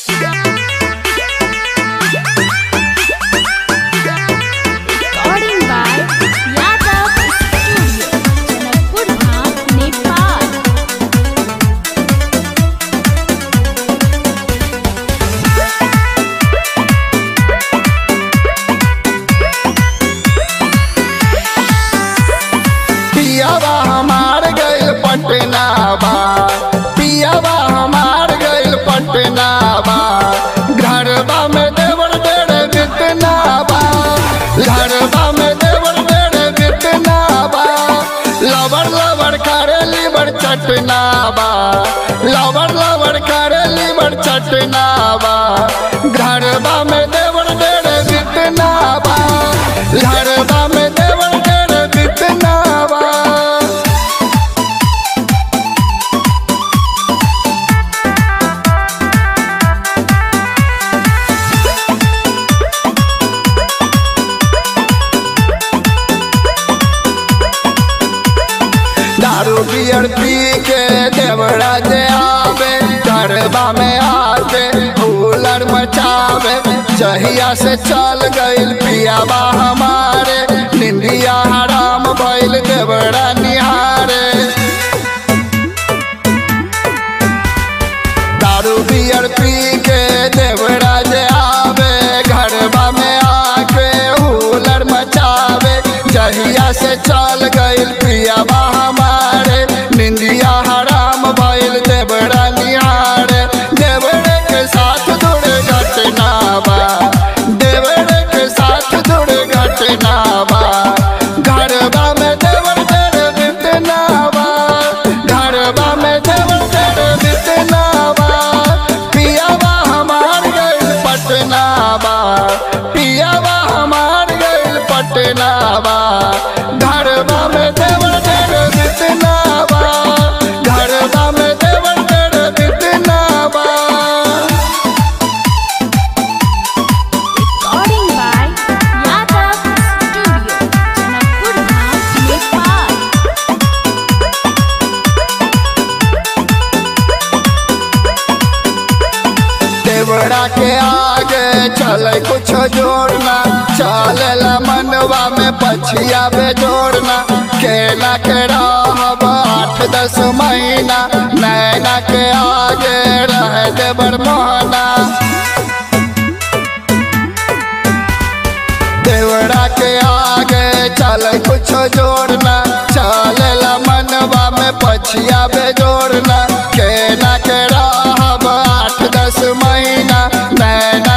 Recording by Yadav Studio, Janakpur Dham, Nepal. पियावा हमार गइल पटना बा पियावा हमार गइल पटना बा घरबा में देवर डेढ़ बितना बा घरबा में देवर डेढ़ बितना बा लवर लवर करे लीवर चटना बा लवर लवर करे लीवर चटना बा घरबा में देवर डेढ़ बितना बा घरबा में देवर डेढ़ बितना बा दारू बियर पी के देवरा जे आवे गरबा में आवे कूलर मचावे जहिया से चल गइल पियाबा हमारे निंदिया हराम भइल देवरा निहारे दारू बियर पी के देवरा जे आवे घरबा में आके हुलर मचावे जहिया से चल गइल पियाबा हमारे निंदिया हराम भइल देवरा निहारे देवरे के साथ जुड़ घटना बा देवरे के साथ जुड़ घटना बा घरबा में देवर तेरे बितना बा घरबा में देवर तेरे बितना बा पियावा हमार गइल पटना बा पियावा हमार गइल पटना बा घरबा में देवर तेरे बितना बा घरबा में देवर तेरे बितना बा Recording by Yadav Studio, Janakpur Dham, Nepal. Devda के आगे चले कुछ जोड़ना चलेला मनवा में पछिया बे जोड़ना केला के रहब आठ दस महीना नैना के आगे रह देवर मोहना देवड़ा के आगे चले कुछ जोड़ना चलेला मनवा में पछिया बे जोड़ना केला के रहब आठ दस महीना नैना